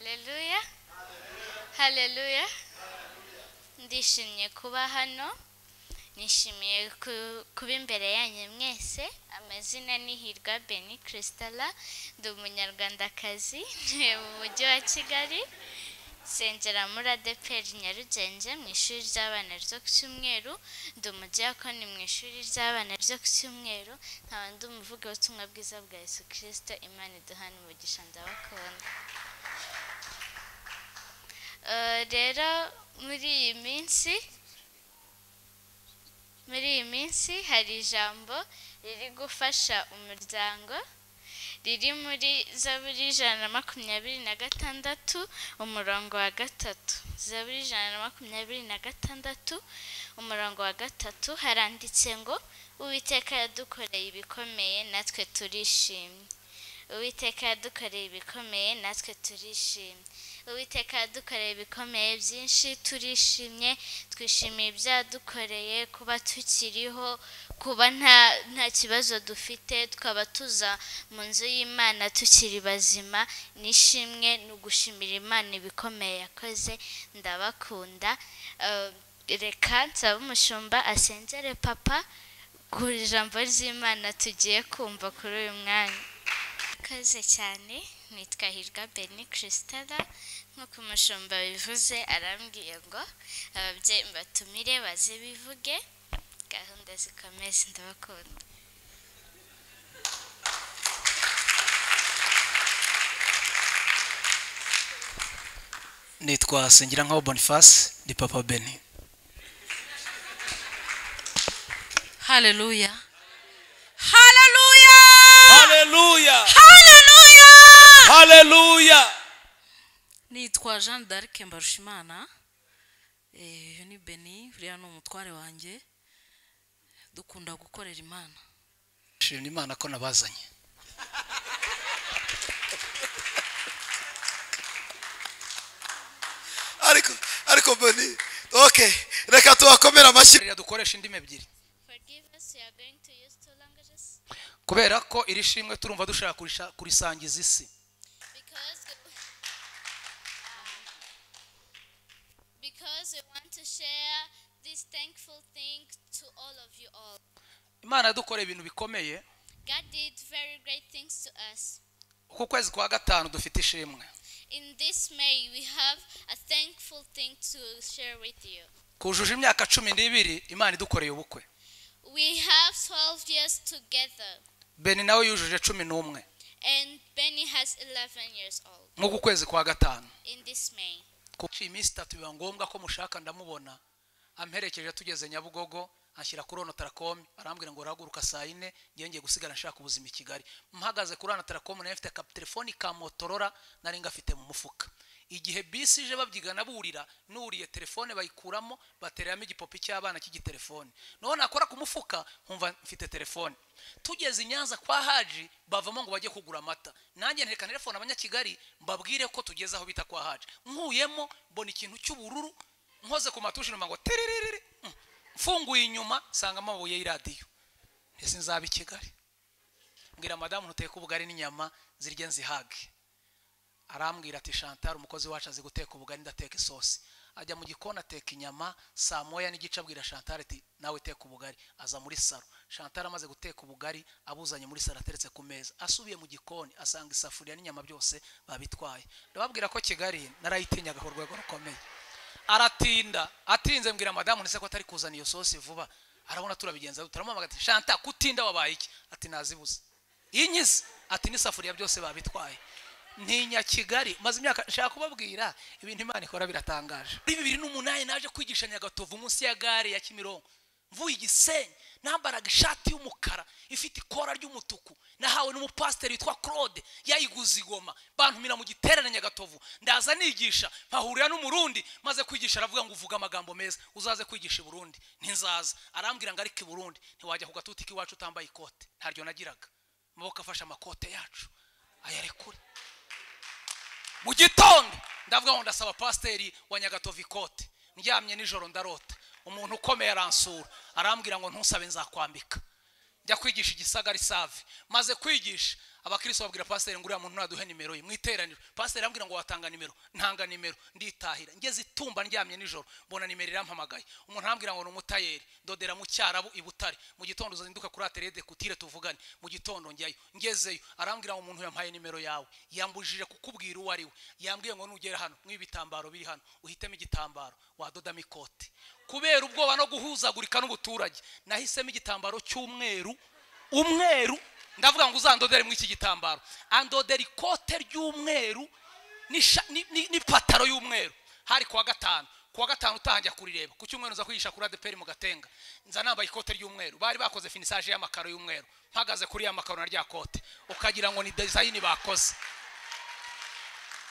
Haleluya. Haleluya. Ndishimye kuba hano. Nishimiye ku- kuba imbere yanyu mwese. Amazina ni Hirwa Beni Cristala, ndi umunyarwandakazi mu mujyi wa Kigali. Nsengera muri adeperi Nyarugenge mu ishuri ry'abana ryo ku cyumweru, ndi umudiyakoni mu ishuri ry'abana ryo ku cyumweru, nkaba ndi umuvuga ubutumwa bwiza bwa Yesu Kristo, Imana iduhana umugisha ndabakunda. Eh, rero muri iyi minsi muri iyi minsi hari ijambo riri gufasha umuryango riri muri zaburi ijana na makumyabiri na gatandatu umurongo wa gatatu zaburi ijana na makumyabiri na gatandatu umurongo wa gatatu haranditse ngo uwiteka yadukoreye ibikomeye natwe turishimye uwiteka yadukoreye ibikomeye natwe turishimye uwiteka yadukoreye ibikomeye byinshi turishimye twishimiye ibyo yadukoreye kuba tukiriho kuba nta nta kibazo dufite tukaba tuza mu nzu y'imana tukiri bazima n'ishimwe ni ugushimira imana ibikomeye yakoze ndabakunda Eh, reka nsaba umushumba asengere papa ku ijambo ry'imana tugiye kumva kuri uyu mwanya Murakoze cyane nitwa Hirwa Beni Christella nk'uko umushumba bivuze arambwiye ngo ababyeyi mbatumire baze bivuge gahunda zikomeze ndabakunda nitwa Sengirankaho Boniface ni papa Beni Hallelujah. Hallelujah. haleluya Hallelujah. haleluya Nitwa Jean d'Arc Mbarushimana. Eh, uyu ni Beni, uriya ni umutware wanjye. Dukunda gukorera Imana. shimira imana ko nabazanye ariko ariko boni okay reka tubakomere amashyi rero dukoresha indimi ebyiri Forgive us we are going to use two languages kubera ko iri shimwe turumva dushaka kurisha- kurisangiza isi because because we want to share this thankful thing to all of you all imana yadukoreye ibintu bikomeye God did very great things to us ku kwezi kwa gatanu dufite ishimwe In this May, we have a thankful thing to share with you. kujuje imyaka cumi n'ibiri imana idukoreye ubukwe We have 12 years together, beni nawe yujuje cumi n'umwe and Benny has 11 years old nk'uku kwezi kwa gatanu in this May. kuko iyi minsi itatu biba ngombwa ko mushaka ndamubona amperekeje tugeze nyabugogo anshyira kuri onotarakomu arambwira ngo urahaguruka saa yine ngiye ngiye gusigara nshaka ubuzima i kigali mpagaze kuri onotarakomu nayo mfite akaterefoni ka motorora nari ngafite mu mufuka igihe bisi ije babyigana burira nuriye telefone bayikuramo batereramo igipopi cy'abana cy'igitelefone noneho nakora ku mufuka nkumva mfite telefone tugeze i nyanza kwa haji bavamo ngo bajye kugura amata nanjye ntereka telefone abanyakigali mbabwire ko tugeze aho bita kwa haji nkuyemo mbona ikintu cy'ubururu nkoze ku matushi numva ngo tererere Mm. mfunguye inyuma nsanga amabuye y'iradiyo ese nzaba i kigali mbwira madamu ntuteke ubugari n'inyama zirye nzihage arambwira ati chantal umukozi wacu azi guteka ubugari ndateka isosi ajya mu gikoni ateka inyama saa moya n'igice abwira chantal ati nawe teka ubugari aza muri saro chantal amaze guteka ubugari abuzanye muri saro ateretse ku meza asubiye mu gikoni asanga isafuriya n'inyama byose babitwaye ndababwira ko kigali narayitinyaga ku rwego rukomeye aratinda atinze mbwira madamu ndetse ko atari kuzana iyo sosi vuba arabona turabigenza turamuhamagara ati shanta kutinda wabaye iki ati nazibuze inkize ati n'isafuriya byose babitwaye ntinya kigali maze imyaka nshaka kubabwira ibintu imana ikora biratangaje muri bibiri n'umunani naje kwigisha nyagatovu munsi ya gare ya kimironko mvuye igisenyi nambaraga ishati y'umukara ifite ikora ry'umutuku nahawe n'umupasiteri witwa claude yayiguze igoma bantumira mu giterane nyagatovu ndaza nigisha mpahurira n'umurundi maze kwigisha aravuga ngo uvuga amagambo meza uzaze kwigisha i burundi ntinzaza arambwira ngo ariko i burundi ntiwajya ku gatuti k'iwacu utambaye ikote ntaryo nagiraga amaboko afashe amakote yacu ayarekure mu gitondo ndavuga ngo ndasaba pasiteri wa nyagatovu ikote ndyamye nijoro ndarota umuntu ukomeye aransura arambwira ngo ntusabe nzakwambika njya kwigisha igisagari save maze kwigisha abakristo babwira pasiteri ngo uriya muntu ntaduhe nimero ye mu iteraniro pasiteri arambwira ngo watanga nimero ntanga nimero nditahira ngeze itumba ndyamye nijoro mbona nimero irampamagaye umuntu arambwira ngo ni umutayeri dodera mu cyarabu i butare mu gitondo uzinduka kuri aterede kutire tuvugane mu gitondo njyayo ngezeyo arambwira ngo umuntu yampaye nimero yawe yambujije kukubwira uwo ari we yambwiye ngo nugera hano mw'ibitambaro biri hano uhitemo igitambaro wadodamo ikote kubera ubwoba no guhuzagurika n'ubuturage nahisemo igitambaro cy'umweru umweru ndavuga ngo uzandodere muri iki gitambaro andodera ikote ry'umweru n'isha- ni- ni- n'ipantaro y'umweru hari kuwa gatanu kuwa gatanu utahanjya kurireba ku cyumweru nza kwigisha kuri adeperi mu gatenga nza nambaye ikote ry'umweru bari bakoze finisaje y'amakaro y'umweru mpagaze kuri ya makaro na rya kote ukagira ngo ni dezayini bakoze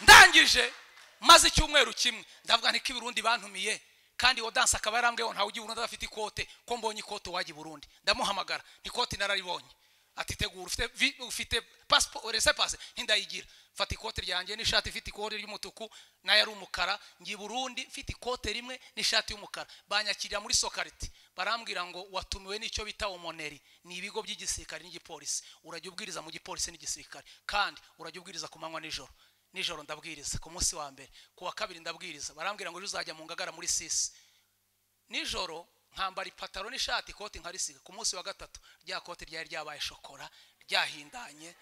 ndangije maze icyumweru kimwe ndavuga nti ko i burundi bantumiye kandi uwo danse akaba yarambwiye ngo ntawe ujya i burundi adafite ikote ko mbonye ikote wajya i burundi ndamuhamagara ikoti nararibonye ati tegura ufite vi- ufite pasipo rese pase ntindayigira fata ikote ryanjye n'ishati ifite ikote ry'umutuku nayo ari umukara ngi burundi mfite ikote rimwe n'ishati y'umukara banyakirira muri sokariti barambwira ngo watumiwe n'icyo bita omoneri ni ibigo by'igisirikare n'igipolisi urajya ubwiriza mu gipolisi n'igisirikare kandi urajya ubwiriza ku manywa nijoro nijoro ndabwiriza ku munsi wa mbere ku wa kabiri ndabwiriza barambwira ngo ejo uzajya mu ngagara muri sisi nijoro nkambara ipataro n'ishati ikoti nkarisiga ku munsi wa gatatu rya koti ryari ryabaye shokora ryahindanye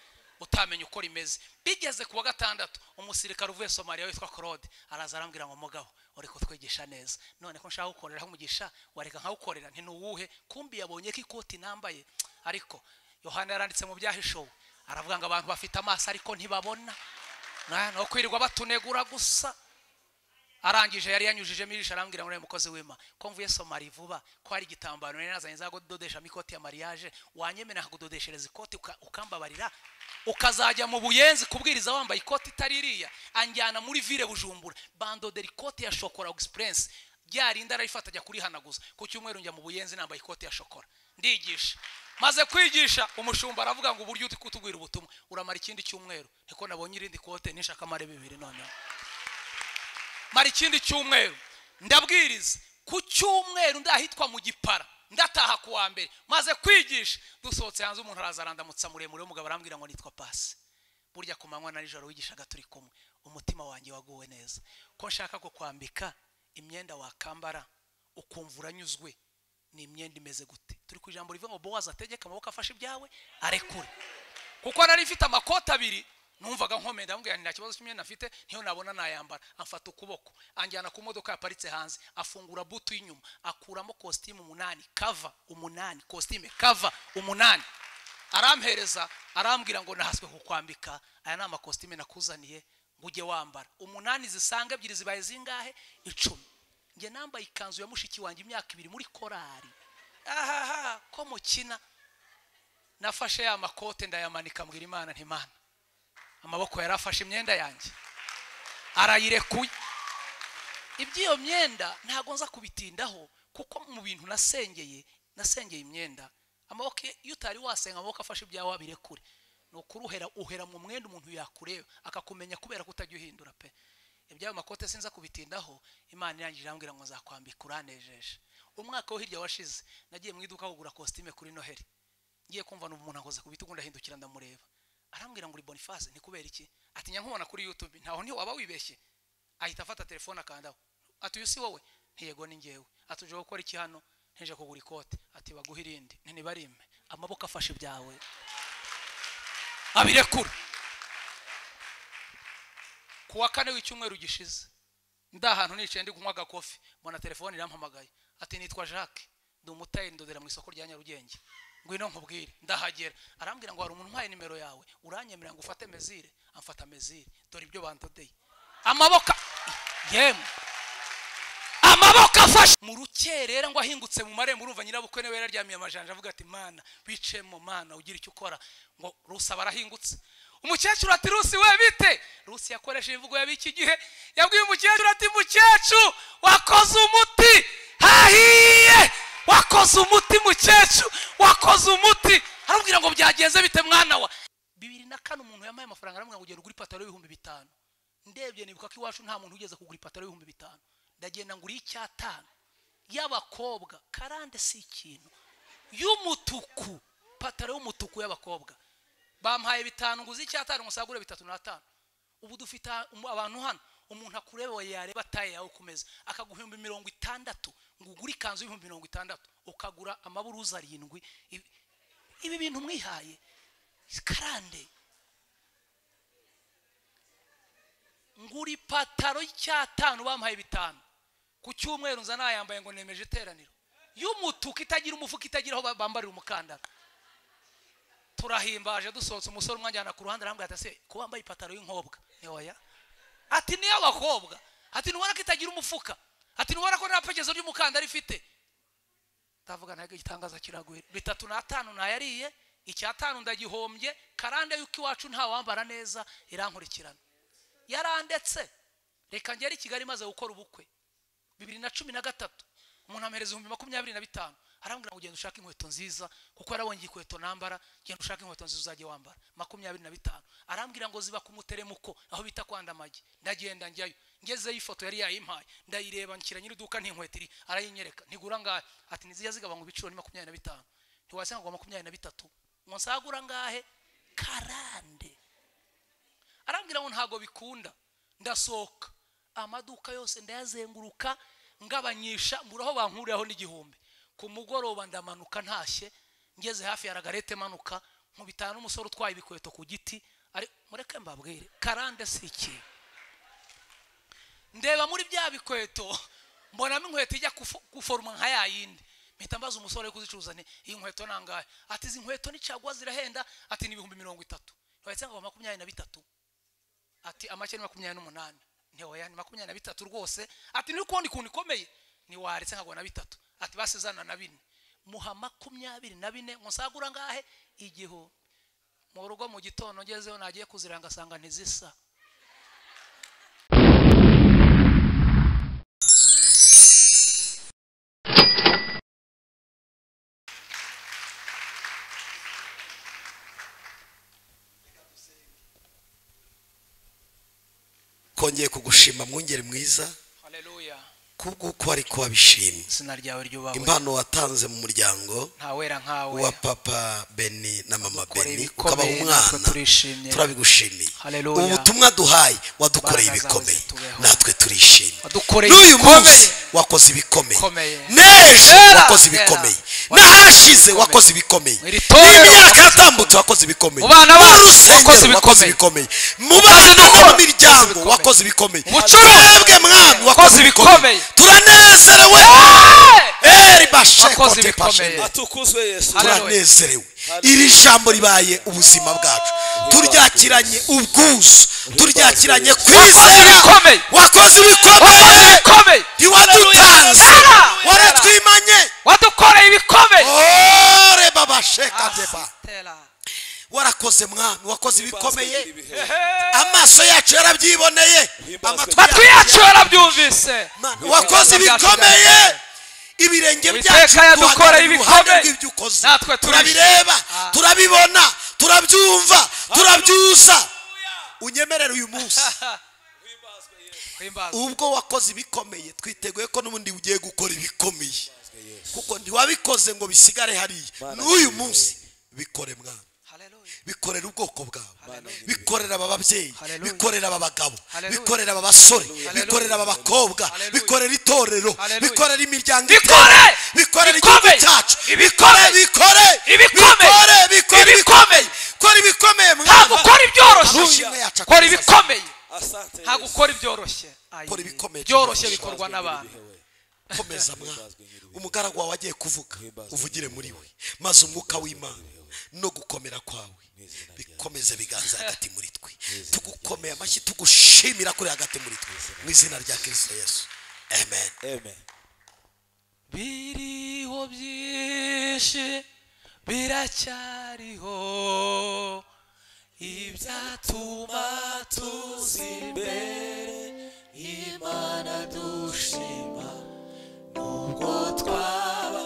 utamenya uko rimeze bigeze ku wa gatandatu umusirikare uvuye somaliya witwa claude araza arambwira ngo mugabo uri kutwigisha neza none ko nshaka gukorera umugisha wareka nkawukorera ntinuwuhe kumbi yabonye ko ikoti nambaye ariko yohana yaranditse mu byahishowe aravuga ngo abantu bafite amaso ariko ntibabona Na- ni ukwirirwa batunegura gusa arangije yari yanyujijemo ijisho arambwira ngo uriya mukozi w'ima ko mvuye somari vuba ko hari igitambaro nari nazanye za kudodeshamo ikoti ya mariage wanyemera nkakudodeshereza ikoti uka- ukambabarira ukazajya mu buyenzi kubwiriza wambaye ikoti itari iriya anjyana muri vile bujumbura bandodera ikoti ya shokora egispuresi ryarinda ararifata ajya kurihanaguza ku cyumweru njya mu buyenzi nambaye ikoti ya shokora ndigisha maze kwigisha umushumba aravuga ngo uburyo uri kutubwira ubutumwa uramara ikindi cyumweru niko nabonye irindi kote nishaka amare bibiri noneho mara ikindi cyumweru ndabwiriza ku cyumweru ndahitwa mu gipara ndataha ku wa mbere maze kwigisha dusohotse hanze umuntu araza arandamutsa muremure w'umugabo arambwira ngo nitwa pasi burya ku manywa na nijoro wigishaga turi kumwe umutima wanjye waguwe neza ko nshaka kukwambika imyenda wakambara ukumva uranyuzwe ni imyenda imeze gute turi ku ijambo rivuga ngo bowazi ategeka amaboko afashe ibyawe arekure kuko nari mfite amakoti abiri numvaga nkomeye ndamubwira nti nta kibazo cy'imyenda afite niyo nabona nayambara amfata ukuboko anjyana ku modoka yaparitse hanze afungura butu y'inyuma akuramo kositimu umunani kava umunani kositime kava umunani arampereza arambwira ngo nahaswe kukwambika aya ni amakositime nakuzaniye ngo ujye wambara umunani zisanga ebyiri zibaye zingahe icumi njye nambaye ikanzu ya mushiki wanjye imyaka ibiri muri korari ahaha ko mukina nafashe ya makote ndayamanika mbwira imana ntimana amaboko yari afashe imyenda yanjye arayirekuye iby'iyo myenda ntabwo nza kubitindaho kuko mu bintu nasengeye nasengeye imyenda amaboko ye- iyo utari wasenga amaboko afashe ibyawe abirekure ni ukuri uhera uhera mu mwenda umuntu yakureba akakumenya kubera kutajya uhindura pe iby'ayo makote sinza kubitindaho imana irangije irambwira ngo nzakwambika uranejeje umwaka wo hirya washize nagiye mu iduka kugura kositime kuri noheli ngiye kumva n'ubu umuntu akoze ku bitugu ndahindukira ndamureba arambwira ngo uri boniface ni kubera iki ati nyankubona kuri youtube ntaho niho waba wibeshye ahita afata telefone akandaho ati uyu si wowe ntiyego ni ngewe ati uje gukora iki hano ntije kugura ikote ati baguhe irindi ntibarime amaboko afashe ibyawe abirekura ku wa kane w'icyumweru gishize ndi ahantu nicaye ndi kunywa agakofi mbona telefone irampamagaye ati nitwa jacques ndi umutayeri ndodera mu isoko rya nyarugenge ngwino nkubwire ndahagera arambwira ngo hari umuntu umpaye nimero yawe uranyemerera ngo ufate mezire amfata mezire dore ibyo bandodeye amaboko yemwe amaboko afashe mu rukerera ngo ahingutse mu marembo urumva nyirabukwe niwe yari aryamiye amajanja avuga ati mana wicemo mana ugira icyo ukora ngo rusi aba arahingutse umukecuru ati rusi we bite rusi yakoresheje imvugo y'ab'iki gihe yabwiye umukecuru ati mukecuru wakoze umuti hahiye wakoze umuti mukecuru wakoze umuti arambwira ngo byagenze bite mwana wa bibiri na kane umuntu yamaye amafaranga aramwira ngo ugenda ugura ipataro y'ibihumbi bitanu ndebye nibuka ko iwacu nta muntu ugeze kugura ipataro y'ibihumbi bitanu ndagenda ngura icy'atanu y'abakobwa karande si ikintu y'umutuku pataro y'umutuku y'abakobwa bampaye bitanu nguze icyatanu ngo nsagure bitatu n'atanu ubu dufite umu- abantu hano umuntu akureba yareba taye yawe kumeza akaguhumbi mirongo itandatu ngo ugure ikanzu y'ibihumbi mirongo itandatu ukagura amaburuza arindwi Ibi- ibi bintu mwihaye karande ngura ipataro y'icyatanu bampaye bitanu ku cyumweru nza nayambaye ngo nemeje iteraniro y'umutuku itagira umufuka itagira aho ba- bambarira umukandara turahimbaje dusohotse umusore umwanjyana ku ruhande arambwira ati ese ko wambaye ipataro y'inkombwa ni oya ati niyo abakobwa ati ntubona ko itagira umufuka ati ntubona ko nta pekezo ry'umukandara ifite ndavuga nawe igitangaza kiraguye bitatu n'atanu nayariye icyatanu ndagihombye karande y'uko iwacu ntawambara neza irankurikirana yarandetse reka ngere i kigali maze gukora ubukwe bibiri na cumi na gatatu umuntu ampereza ibihumbi makumyabiri na bitanu arambwira ngo genda ushake inkweto nziza kuko yarabonye inkweto nambara genda ushake inkweto nziza uzajye wambara makumyabiri na bitanu arambwira ngo ziba ku muteremuko aho bita kwanda amagi ndagenda njyayo ngezeyo ifoto yari yayimpaye ndayireba nshyira nyir'iduka n'inkweto iri arayinyereka ntigura ngahe ati nizijya zigabanywa ibiciro ni makumyabiri na bitanu ntiwasanga ngo makumyabiri na bitatu ngo nsagura ngahe karande arambwira ngo ntabwo bikunda ndasohoka amaduka yose ndayazenguruka ngabanyisha mbura aho bankuriraho n'igihumbi ku mugoroba ndamanuka ntashye ngeze hafi ya ragarete manuka nkubitana n'umusore utwaye ibikweto ku giti ari mureke mbabwire karande si ikintu ndeba muri bya bikweto mbonamo inkweto ijya kufo- guforoma nka ya yindi mpita mbaza umusore uri kuzicuruza nti iyi nkweto nangahe ati izi nkweto ni caguwa zirahenda ati ni ibihumbi mirongo itatu ntibahetse ngo makumyabiri na bitatu ati amake ni makumyabiri n'umunani ntiwaya ni makumyabiri na bitatu rwose ati ni ukundi kuntu ikomeye ntiwaretse nkago na bitatu ati basi zana na bine muha makumyabiri na bine ngo nsagura ngahe igihu mu rugo mu gitondo ngezeho nagiye kuziranga ngasanga ntizisa kongeye kugushima mwungeri mwiza haleluya kubw'uko wari wabishimye izina ryawe ryubahwe impano watanze mu muryango ntawera nkawe wa papa beni na mama Ukoreye beni ibikomeye, ukabaha natwe umwana turishimye. turabigushimiye Haleluya. ubu butumwa duhaye wadukoreye Imbaraga zawe ibikomeye zitubeho. natwe turishimye Wadukoreye n'uyu ibikomeye. munsi wakoze ibikomeye Bikomeye. n'ejo Kera, wakoze kera. ibikomeye Wakoze n'ahashize ibikomeye. wakoze ibikomeye Mu iri torero n'imyaka wakoze yatambutse wakoze ibikomeye Mu bana bacu n'urusengero wakoze ibikomeye. wakoze ibikomeye mu bana no mu miryango ibikomeye. wakoze ibikomeye Mu bucuruzi twebwe mwami wakoze wakoze ibikomeye ibikomeye. turanezerewe eri Wakoze bashekote ibikomeye. pashene atukuzwe yesu Haleluya. turanezerewe iri jambo ribaye ubuzima bwacu turyakiranye ubwuzu turyakiranye kwizera ibikomeye. wakoze Wakoze ibikomeye ibikomeye. ntiwadutanze Haleluya. waratwimanye wadukoreye ibikomeye ore babashekateba Tera. warakoze mwami wakoze ibikomeye ibihe amaso yacu yarabyiboneye amatwi matwi yacu yarabyumvise Mana, wakoze ibikomeye ibirenge byacu Uwiteka yadukoreye duhagarara iruhande ibikomeye. rw'ibyo ukoze Natwe turishimye. turabireba Ah. turabibona turabyumva turabyuza unyemerere uyu munsi Himbazwe. ubwo wakoze ibikomeye twiteguye ko n'ubundi ugiye gukora ibikomeye kuko ntiwabikoze ngo bisigare hariya n'uyu munsi bikore mwana Haleluya. bikorera ubwoko bwawe bikorera aba babyeyi Hallelujah. bikorera aba bagabo Hallelujah. bikorera aba basore bikorera aba bakobwa Hallelujah. bikorera itorero Hallelujah. bikorera imiryango Bikore! iteranye, bikorera igihugu Bikomeye! cyacu bikore Ibikomeye! bikore Ibikomeye! bikore bikore Ibikomeye! kora ibikomeye ntabwo mwana ukora ibyoroshye Amashimwe yacu kora akomeza. ibikomeye asante ntabwo ukora ibyoroshye Kora ibikomeye. byoroshye bikorwa n'abantu komeza mwana umugaragu wawe agiye kuvuga uvugire muri we maze umwuka w'imana no gukomera kwawe bikomeze biganza hagati muri twe tugukomeye amashyi tugushimira kuri hagati muri twe mu izina rya kirisito yesu amen amen biriho byinshi biracyariho ibyatuma tuzi imbere imana dushima nubwo twaba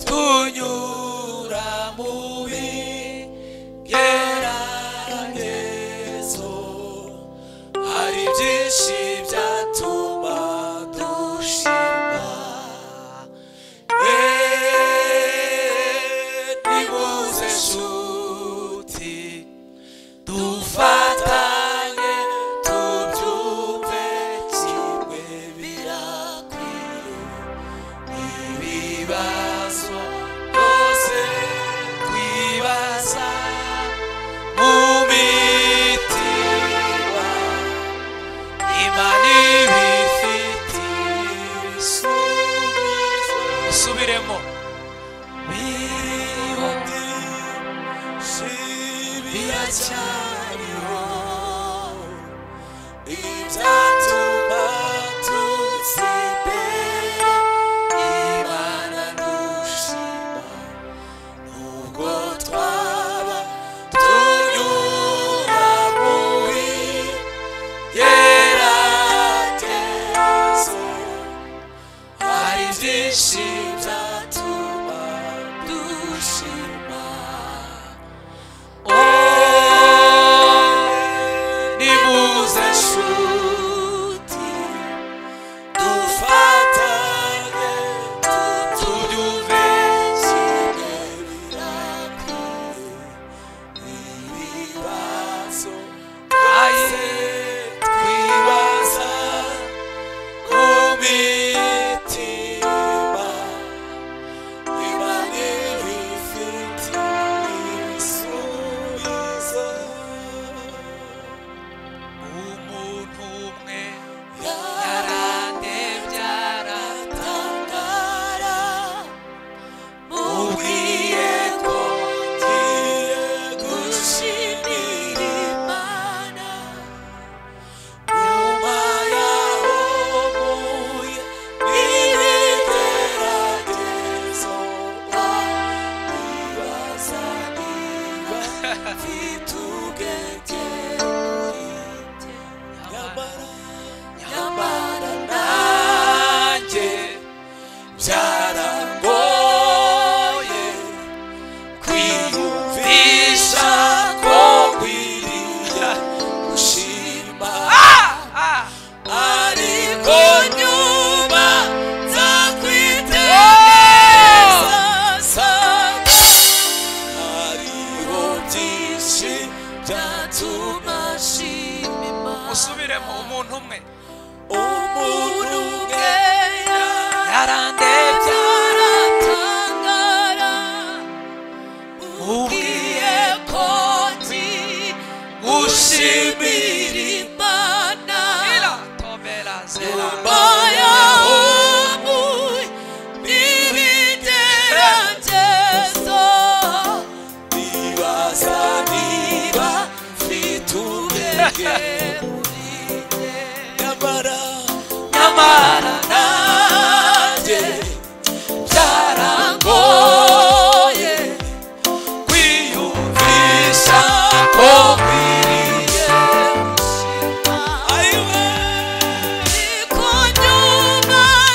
tunyura mu bigeragezo hari byinshi byatuma dushima nimuze nshuti imana ibifitiye isubizo usubiremo biracya